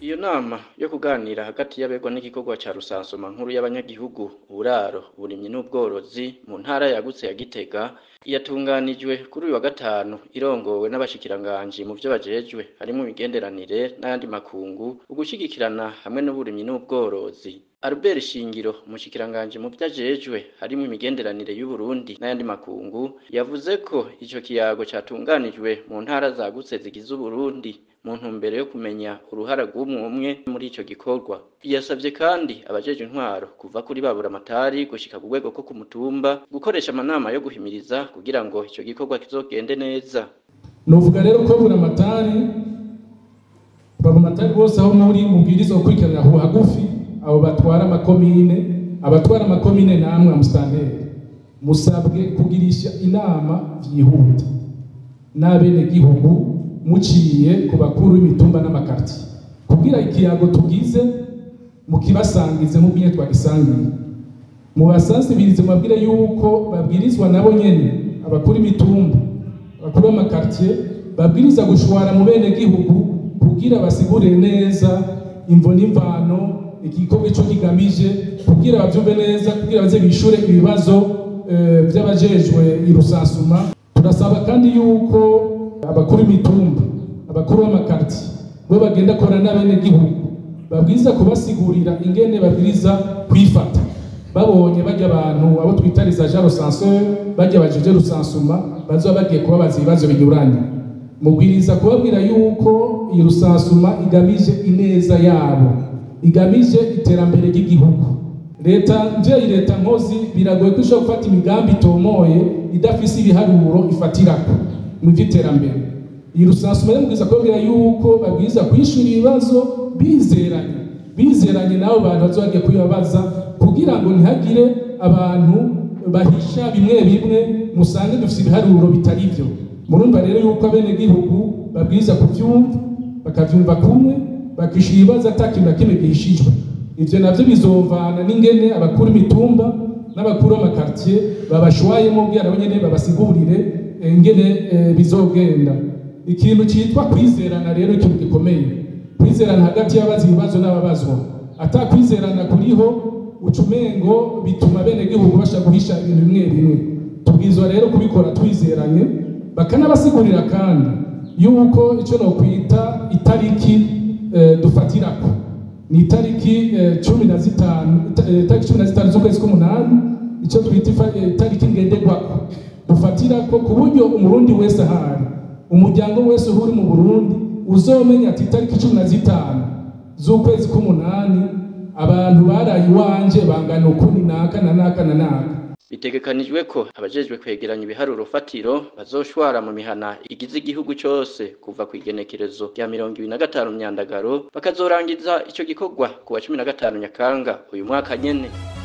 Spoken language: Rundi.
iyo nama yo kuganira hagati y'abegwa n'igikorwa ca rusansuma nkuru y'abanyagihugu uburaro uburimyi n'ubworozi mu ntara yagutse ya Gitega yatunganijwe kuri uyu wa gatanu irongowe n'abashikiranganji mu vyo bajejwe harimwo imigenderanire n'ayandi makungu ugushigikirana hamwe n'uburimyi n'ubworozi Albert Shingiro umushikiranganji mu vyo ajejwe harimwo imigenderanire y'Uburundi n'ayandi makungu yavuze ko ico kiyago catunganijwe mu ntara zagutse zigize Uburundi mu ntumbero yo kumenya uruhara rw'umwe umwe muri ico gikorwa yasavye kandi abajeje intwaro kuva kuri babura amatari gushika ku rwego ko ku mutumba gukoresha amanama yo guhimiriza kugira ngo ico gikorwa kizogende neza novuga rero ko buri amatari baba amatari bose aho muri mubwirizwa gukurikiranira aho hagufi abo batwara amakomine abatwara amakomine namwe amusitanteri musabwe kugirisha inama vyihuta n'abenegihugu muciye ku bakuru b'imitumba n'amakartiye kugira ikiyago tugize mukibasangize nk'ubwiye twagisangiye mubasansibirize mubabwire yuko babwirizwa nabo nyene abakuru imitumba abakuru b'amakartiye babwiriza gushwara mu bene gihugu kugira basigurire neza imvo n'imvano igikorwa ico kigamije kugira bavyumve neza kugira baze bishure ibibazo uh, vy'abajejwe irusasuma turasaba kandi yuko abakuru imitumba abakuru b'amakartiye bo bagenda kora n'abene gihugu babwiza kubasigurira ingene babwiriza kwifata babonye bajya abantu abo twita les agents recenseurs bajya bajeje rusansuma bazoba bagiye kubabaza ibibazo binyuranye mubwiriza kubabwira yuko iyi rusansuma igamije ineza yabo igamije iterambere ry'igihugu leta njeyi leta nkozi biragoye ko ishobora gufata imigambi itomoye idafise ibiharuro ifatirako mu by'iterambere iyi rusansuma rero mubwiriza kubabwira yuko babwiriza kwishura ibibazo bizeranye bizeranye n'abo bantu bazoba bagiye kubibabaza kugira ngo ntihagire abantu bahisha bimwe bimwe musange dufite ibiharuro bitari byo murumva rero yuko abenegihugu babwiriza kuvyumva bakavyumva kumwe bakishura ibibazo ata kintu na kimwe gihishijwe ivyo navyo bizovana n'ingene abakuru imitumba n'abakuru b'amakartier babashwayemo kugira nabo nyene babasigurire ingene bizogenda ikintu citwa kwizerana rero ikintu gikomeye kwizerana hagati y'abazi ibibazo n'ababazwa ata kwizerana kuriho ucumengo bituma bene gihugu basha guhisha ibintu bimwe bimwe tubwizwa rero kubikora twizeranye bakanabasigurira kandi yuko icyo no kwita itariki eh, dufatirako ni itariki eh, cumi na zitanu itariki cumi na zitanu z'ukwezi k'umunani icyo twita itariki ngenderwako dufatirako ku buryo umurundi wese ahari umuryango wese uri mu burundi uzomenya ati itariki cumi na zitanu z'ukwezi k'umunani abantu baraye iwanje bangana ukuni naka na naka na naka bitegekanijwe ko abajejwe kwegeranya ibiharuro fatiro bazoshwara mu mihana igize igihugu cyose kuva ku igenekerezo rya mirongo ibiri na gatanu myandagaro bakazorangiza ico gikorwa ku wa cumi na gatanu nyakanga uyu mwaka nyene